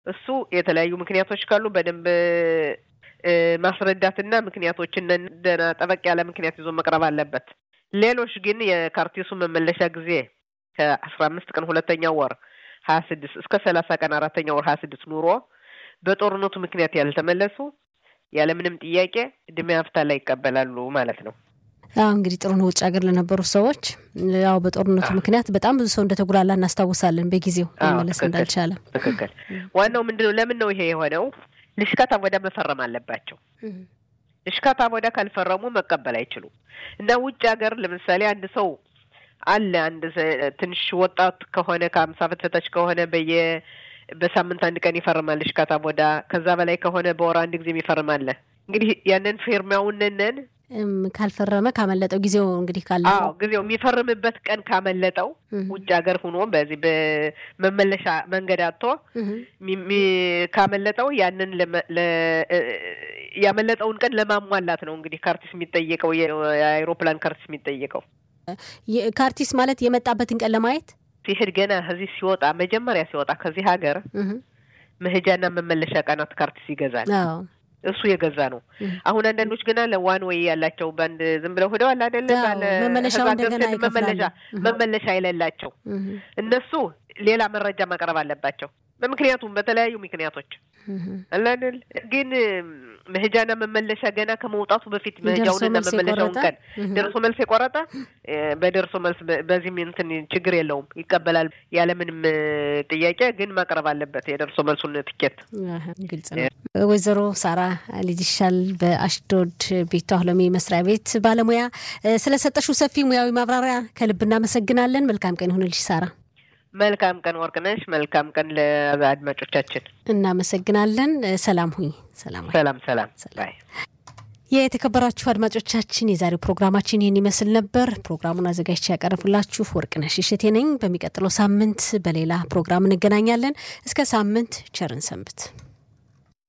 እሱ የተለያዩ ምክንያቶች ካሉ በደንብ ማስረዳትና ምክንያቶችን ደህና ጠበቅ ያለ ምክንያት ይዞ መቅረብ አለበት። ሌሎች ግን የካርቲሱ መመለሻ ጊዜ ከአስራ አምስት ቀን ሁለተኛው ወር ሀያ ስድስት እስከ ሰላሳ ቀን አራተኛው ወር ሀያ ስድስት ኑሮ በጦርነቱ ምክንያት ያልተመለሱ ያለምንም ጥያቄ እድሜ ሀፍታ ላይ ይቀበላሉ ማለት ነው። አሁ እንግዲህ ጥሩ ነው። ውጭ ሀገር ለነበሩ ሰዎች ያው በጦርነቱ ምክንያት በጣም ብዙ ሰው እንደተጉላላ እናስታውሳለን። በጊዜው መመለስ እንዳልቻለ ትክክል። ዋናው ምንድን ነው? ለምን ነው ይሄ የሆነው? ልሽካታ ወደ መፈረም አለባቸው። ልሽካታ ወደ ካልፈረሙ መቀበል አይችሉም። እና ውጭ ሀገር ለምሳሌ አንድ ሰው አለ አንድ ትንሽ ወጣት ከሆነ ከአምሳ ዓመት በታች ከሆነ በየ በሳምንት አንድ ቀን ይፈርማል ልሽካታ ወዳ ከዛ በላይ ከሆነ በወር አንድ ጊዜ ይፈርማል። እንግዲህ ያንን ፊርማውንነን ካልፈረመ ካመለጠው ጊዜው እንግዲህ ካለ አዎ ጊዜው የሚፈርምበት ቀን ካመለጠው ውጭ ሀገር ሆኖ በዚህ በመመለሻ መንገድ አጥቶ ካመለጠው ያንን ያመለጠውን ቀን ለማሟላት ነው እንግዲህ ካርቲስ የሚጠየቀው የአይሮፕላን ካርቲስ የሚጠየቀው። ካርቲስ ማለት የመጣበትን ቀን ለማየት ሲሄድ ገና ከዚህ ሲወጣ መጀመሪያ ሲወጣ ከዚህ ሀገር መሄጃና መመለሻ ቀናት ካርቲስ ይገዛል። እሱ የገዛ ነው። አሁን አንዳንዶች ገና ለዋን ወይ ያላቸው በአንድ ዝም ብለው ሄደዋል አይደለ? መመለሻ መመለሻ የሌላቸው እነሱ ሌላ መረጃ ማቅረብ አለባቸው። በምክንያቱም በተለያዩ ምክንያቶች አላደል ግን መሄጃና መመለሻ ገና ከመውጣቱ በፊት መሄጃውንና መመለሻውን ቀን ደርሶ መልስ የቆረጠ በደርሶ መልስ በዚህም እንትን ችግር የለውም ይቀበላል፣ ያለምንም ጥያቄ ግን ማቅረብ አለበት የደርሶ መልሱን ትኬት። ግልጽ ነው። ወይዘሮ ሳራ ልጅሻል በአሽዶድ ቤቷ አህሎሚ መስሪያ ቤት ባለሙያ ስለሰጠሽው ሰፊ ሙያዊ ማብራሪያ ከልብ እናመሰግናለን። መልካም ቀን ይሁንልሽ ሳራ። መልካም ቀን ወርቅነሽ። መልካም ቀን ለአድማጮቻችን እናመሰግናለን። ሰላም ሁኝ። ሰላም ሰላም ሰላም። ባይ የተከበራችሁ አድማጮቻችን የዛሬው ፕሮግራማችን ይህን ይመስል ነበር። ፕሮግራሙን አዘጋጅቼ ያቀረብላችሁ ወርቅነሽ እሸቴ ነኝ። በሚቀጥለው ሳምንት በሌላ ፕሮግራም እንገናኛለን። እስከ ሳምንት ቸርን ሰንብት።